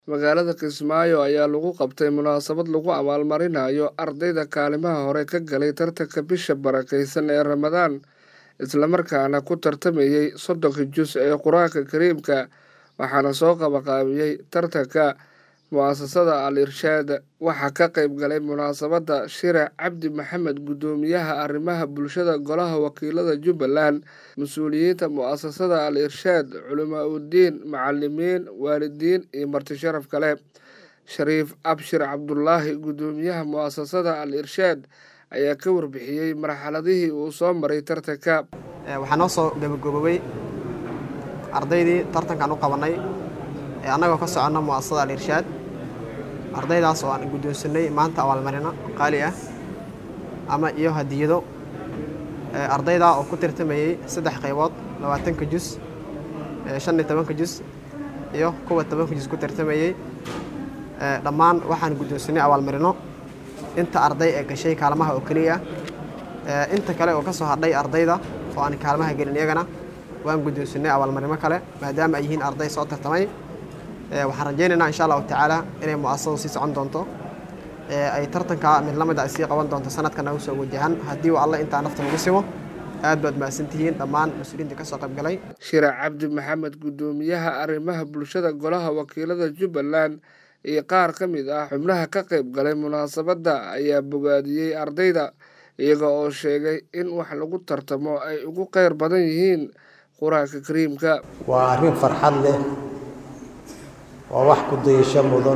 magaalada kismaayo ayaa lagu qabtay munaasabad lagu abaalmarinayo ardayda kaalimaha hore ka galay tartanka bisha barakeysan ee ramadaan islamarkaana ku tartamayey soddonka jus ee qur-aanka kariimka waxaana soo qabaqaabiyey tartanka mu-asasada al irshaad waxaa ka qayb galay munaasabadda shirac cabdi maxamed guddoomiyaha arrimaha bulshada golaha wakiilada jubbaland mas-uuliyiinta mu-asasada al irshaad culamaa uddiin macalimiin waalidiin iyo marti sharaf kale shariif abshir cabdulaahi guddoomiyaha mu-asasada al irshaad ayaa ka warbixiyey marxaladihii uu soo maray tartanka waxaa noo soo gabagabowey ardaydii tartankan u qabanay ee annagoo ka soconna mu'asasada al irshaad ardaydaas oo aan guddoonsanay maanta abaalmarino qaali ah ama iyo hadiyado ardaydaa oo ku tartamayey saddex qaybood labaatanka jus shan iyo tobanka jus iyo kuwa tobanka jus ku tartamayey dhammaan waxaan guddoonsanay abaalmarino inta arday ee gashay kaalmaha oo keliya inta kale oo ka soo hadhay ardayda oo aan kaalmaha gelin iyagana waan guddoonsanay abaalmarino kale maadaama ay yihiin arday soo tartamay waxaan rajaynaynaa insha allahu tacaala inay mu'asasadu sii socon doonto ay tartanka mid la mid a sii qaban doonto sanadkan nagu soo wajahan haddii uu alle intaa nafta lagu simo aad baad mahadsantihiin dhammaan mas-uuliyiinta ka soo qayb galay shirac cabdi maxamed guddoomiyaha arrimaha bulshada golaha wakiilada jubbaland iyo qaar ka mid ah xubnaha ka qayb galay munaasabadda ayaa bogaadiyey ardayda iyaga oo sheegay in wax lagu tartamo ay ugu qeyr badan yihiin qur-aanka kariimka waa arrin farxad leh waa wax ku dayasho mudan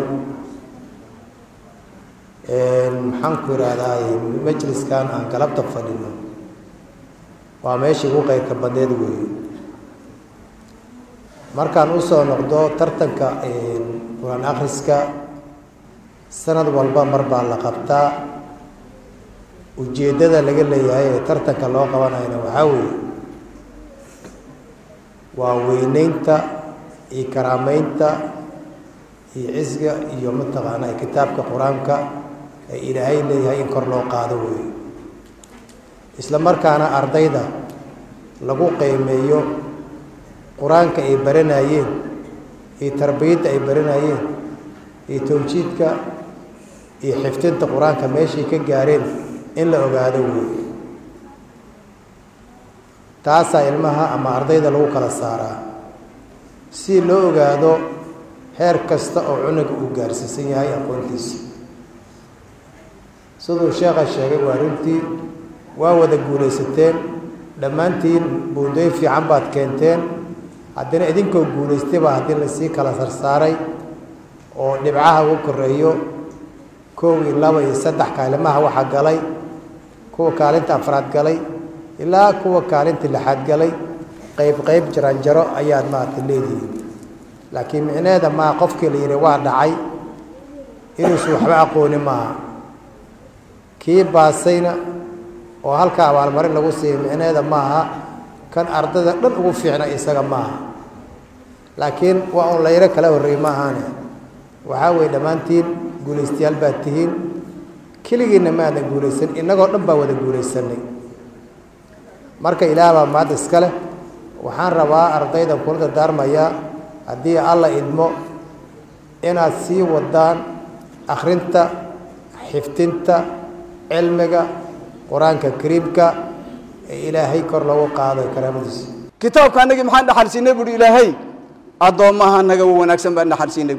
maxaan ku idhaahdaa majliskan aan galabta fadhino waa meeshii ugu qeyrka badneed weeye markaan usoo noqdo tartanka qur-aan akhriska sanad walba mar baa la qabtaa ujeeddada laga leeyahay ee tartanka loo qabanayna waxaa weeye waa weyneynta iyo karaameynta iyo cisga iyo mataqaanaa kitaabka qur-aanka ee ilaahay leeyahay in kor loo qaado weeye isla markaana ardayda lagu qiimeeyo qur-aanka ay baranayeen iyo tarbiyadda ay baranayeen iyo tawjiidka iyo xifdinta qur-aanka meeshay ka gaareen in la ogaado weeye taasaa ilmaha ama ardayda lagu kala saaraa si loo ogaado heer kasta oo cunuga uu gaarsiisan yahay aqoontiisa siduu sheekha sheegay waa runtii waa wada guulaysateen dhammaantiin buundooyin fiican baad keenteen haddana idinkoo guulaystay baa haddii lasii kala sarsaaray oo dhibcaha ugu koreeyo koow iyo laba iyo saddex kaalimaha waxaa galay kuwa kaalinta afraad galay ilaa kuwa kaalinta lixaad galay qayb qayb jaranjaro ayaad maarata leedihiin laakiin micneheeda maa qofkii la yidhi waa dhacay inuusan waxba aqooni maaha kii baasayna oo halka abaalmarin lagu siiyay micneheeda maaha kan ardayda dhan ugu fiicna isaga maaha laakiin waa un layro kala horreey ma ahaane waxaa weeye dhammaantiin guulaystayaal baad tihiin keligiinna maadan guulaysan innagoo dhan baa wada guulaysanay marka ilaah baa maadda iska leh waxaan rabaa ardaydan kula dardaarmayaa haddii alla idmo inaad sii wadaan akhrinta xifdinta cilmiga qur-aanka kariimka ee ilaahay kor loogu qaado karaamadiisa kitaabka annagii maxaan dhaxalsiinay buuhi ilaahay addoommaha naga wanaagsan baan dhaxalsiinay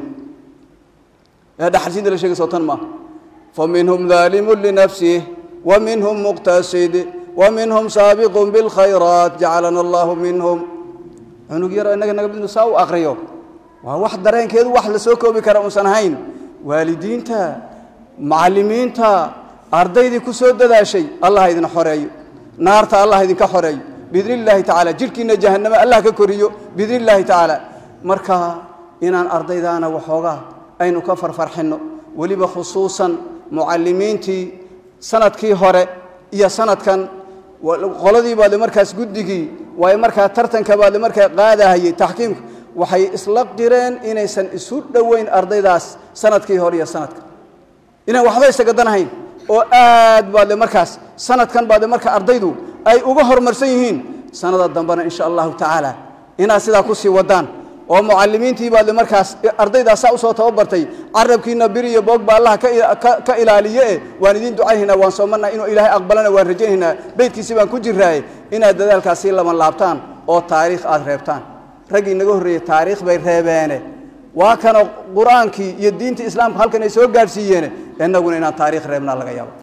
ee dhaxalsiinta la sheegayso tan maaha fa minhum daalimun linafsih wa minhum muqtasid wa minhum saabiqun bilkhayraat jacalana allahu minhum cunug yaro innaga naga midnu saa u akriyo waa wax dareenkeedu wax la soo koobi kara uusan ahayn waalidiinta macallimiinta ardaydii ku soo dadaashay allah idin xoreeyo naarta allah idinka xoreeyo biidni illaahi tacaala jidhkiina jahanname allah ka koriyo biidni illaahi tacaala marka inaan ardaydaana waxoogaa aynu ka farfarxinno weliba khusuusan mucallimiintii sanadkii hore iyo sanadkan qoladii baade markaas guddigii waayo markaa tartanka baade markaa qaadahayey taxkiimka waxay isla qireen inaysan isu dhoweyn ardaydaas sanadkii hore iyo sanadka inaan waxba isagadanahayn oo aad baade markaas sanadkan baade marka ardaydu ay uga horumarsan yihiin sanada dambena insha allahu tacaala inaad sidaa kusii wadaan oo mucalimiintii baad markaas ardaydaasaa usoo tababartay carabkiina bir iyo boog ba allaha ka ilaaliye e waan idiin ducaynaynaa waan soomanaa inuu ilaahay aqbalana waan rajaynaynaa beydkiisi baan ku jiraaye inaad dadaalkaas sii laban laabtaan oo taariikh aada reebtaan raggii inaga horreeyey taariikh bay reebeene waa kana qur-aankii iyo diintii islaamka halkan ay soo gaadhsiiyeene innaguna inaan taariikh reebnaa laga yaabo